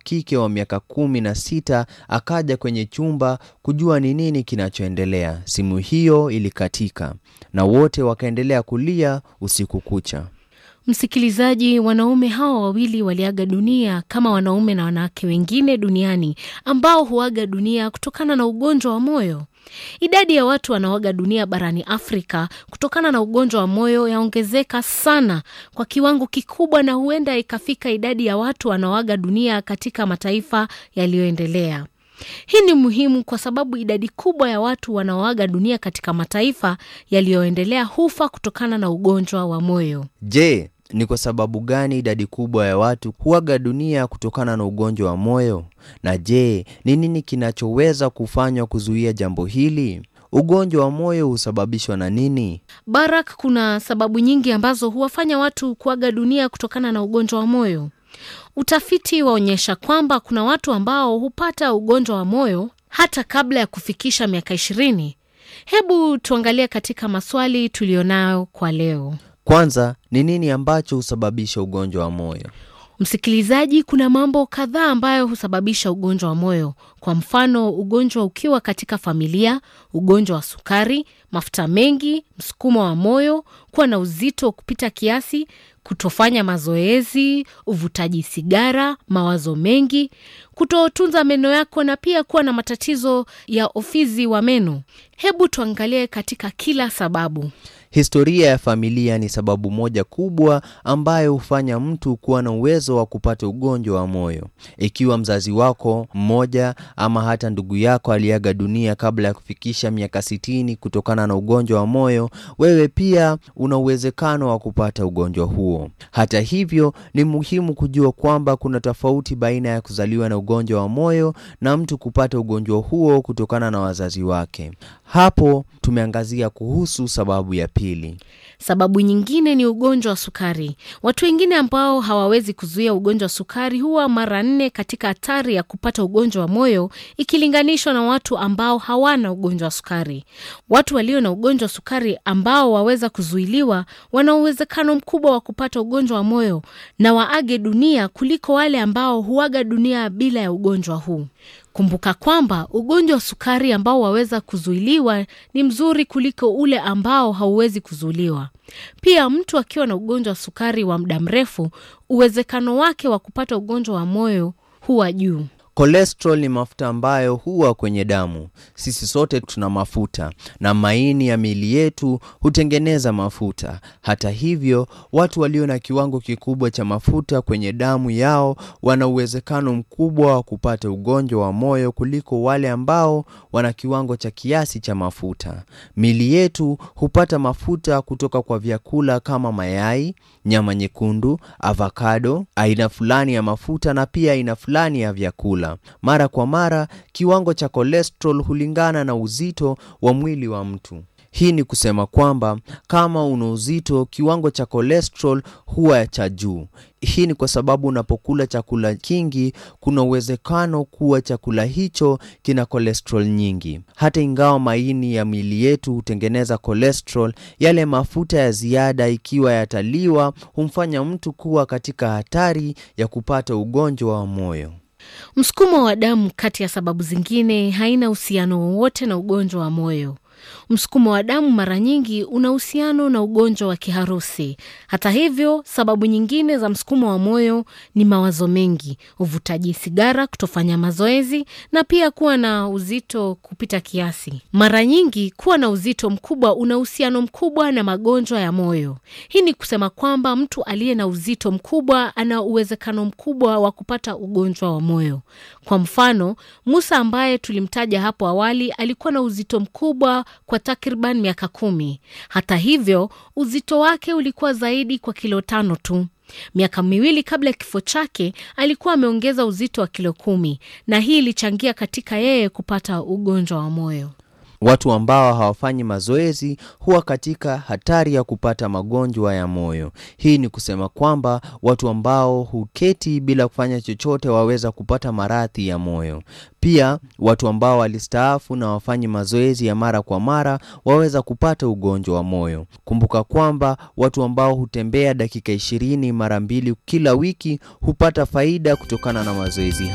kike wa miaka kumi na sita akaja kwenye chumba kujua ni nini kinachoendelea. Simu hiyo ilikatika na wote wakaendelea kulia usiku kucha. Msikilizaji, wanaume hawa wawili waliaga dunia kama wanaume na wanawake wengine duniani ambao huaga dunia kutokana na ugonjwa wa moyo. Idadi ya watu wanaoaga dunia barani Afrika kutokana na ugonjwa wa moyo yaongezeka sana kwa kiwango kikubwa, na huenda ikafika idadi ya watu wanaoaga dunia katika mataifa yaliyoendelea. Hii ni muhimu kwa sababu idadi kubwa ya watu wanaoaga dunia katika mataifa yaliyoendelea hufa kutokana na ugonjwa wa moyo. Je, ni kwa sababu gani idadi kubwa ya watu huaga dunia kutokana na ugonjwa wa moyo? Na je, ni nini kinachoweza kufanywa kuzuia jambo hili? Ugonjwa wa moyo husababishwa na nini? Barak, kuna sababu nyingi ambazo huwafanya watu kuaga dunia kutokana na ugonjwa wa moyo. Utafiti waonyesha kwamba kuna watu ambao hupata ugonjwa wa moyo hata kabla ya kufikisha miaka ishirini. Hebu tuangalie katika maswali tuliyonayo kwa leo. Kwanza, ni nini ambacho husababisha ugonjwa wa moyo? Msikilizaji, kuna mambo kadhaa ambayo husababisha ugonjwa wa moyo. Kwa mfano, ugonjwa ukiwa katika familia, ugonjwa wa sukari, mafuta mengi, msukumo wa moyo, kuwa na uzito kupita kiasi, kutofanya mazoezi, uvutaji sigara, mawazo mengi, kutotunza meno yako na pia kuwa na matatizo ya ufizi wa meno. Hebu tuangalie katika kila sababu. Historia ya familia ni sababu moja kubwa ambayo hufanya mtu kuwa na uwezo wa kupata ugonjwa wa moyo. Ikiwa mzazi wako mmoja ama hata ndugu yako aliaga dunia kabla ya kufikisha miaka sitini kutokana na ugonjwa wa moyo, wewe pia una uwezekano wa kupata ugonjwa huo. Hata hivyo, ni muhimu kujua kwamba kuna tofauti baina ya kuzaliwa na ugonjwa wa moyo na mtu kupata ugonjwa huo kutokana na wazazi wake. Hapo tumeangazia kuhusu sababu ya pili. Sababu nyingine ni ugonjwa wa sukari. Watu wengine ambao hawawezi kuzuia ugonjwa wa sukari huwa mara nne katika hatari ya kupata ugonjwa wa moyo ikilinganishwa na watu ambao hawana ugonjwa wa sukari. Watu walio na ugonjwa wa sukari ambao waweza kuzuiliwa wana uwezekano mkubwa wa kupata ugonjwa wa moyo na waage dunia kuliko wale ambao huaga dunia bila ya ugonjwa huu. Kumbuka kwamba ugonjwa wa sukari ambao waweza kuzuiliwa ni mzuri kuliko ule ambao hauwezi kuzuiliwa. Pia mtu akiwa na ugonjwa wa sukari wa muda mrefu, uwezekano wake wa kupata ugonjwa wa moyo huwa juu. Cholesterol ni mafuta ambayo huwa kwenye damu. Sisi sote tuna mafuta na maini ya miili yetu hutengeneza mafuta. Hata hivyo, watu walio na kiwango kikubwa cha mafuta kwenye damu yao wana uwezekano mkubwa wa kupata ugonjwa wa moyo kuliko wale ambao wana kiwango cha kiasi cha mafuta. Miili yetu hupata mafuta kutoka kwa vyakula kama mayai, nyama nyekundu, avocado, aina fulani ya mafuta na pia aina fulani ya vyakula. Mara kwa mara kiwango cha cholesterol hulingana na uzito wa mwili wa mtu. Hii ni kusema kwamba kama una uzito, kiwango cha cholesterol huwa cha juu. Hii ni kwa sababu unapokula chakula kingi, kuna uwezekano kuwa chakula hicho kina cholesterol nyingi. Hata ingawa maini ya miili yetu hutengeneza cholesterol, yale mafuta ya ziada ikiwa yataliwa, humfanya mtu kuwa katika hatari ya kupata ugonjwa wa moyo. Msukumo wa damu, kati ya sababu zingine, haina uhusiano wowote na ugonjwa wa moyo. Msukumo wa damu mara nyingi una uhusiano na ugonjwa wa kiharusi. Hata hivyo, sababu nyingine za msukumo wa moyo ni mawazo mengi, uvutaji sigara, kutofanya mazoezi na pia kuwa na uzito kupita kiasi. Mara nyingi kuwa na uzito mkubwa una uhusiano mkubwa na magonjwa ya moyo. Hii ni kusema kwamba mtu aliye na uzito mkubwa ana uwezekano mkubwa wa kupata ugonjwa wa moyo. Kwa mfano, Musa ambaye tulimtaja hapo awali alikuwa na uzito mkubwa kwa takriban miaka kumi. Hata hivyo uzito wake ulikuwa zaidi kwa kilo tano tu. Miaka miwili kabla ya kifo chake alikuwa ameongeza uzito wa kilo kumi, na hii ilichangia katika yeye kupata ugonjwa wa moyo. Watu ambao hawafanyi mazoezi huwa katika hatari ya kupata magonjwa ya moyo. Hii ni kusema kwamba watu ambao huketi bila kufanya chochote waweza kupata maradhi ya moyo. Pia watu ambao walistaafu na wafanyi mazoezi ya mara kwa mara waweza kupata ugonjwa wa moyo. Kumbuka kwamba watu ambao hutembea dakika ishirini mara mbili kila wiki hupata faida kutokana na mazoezi.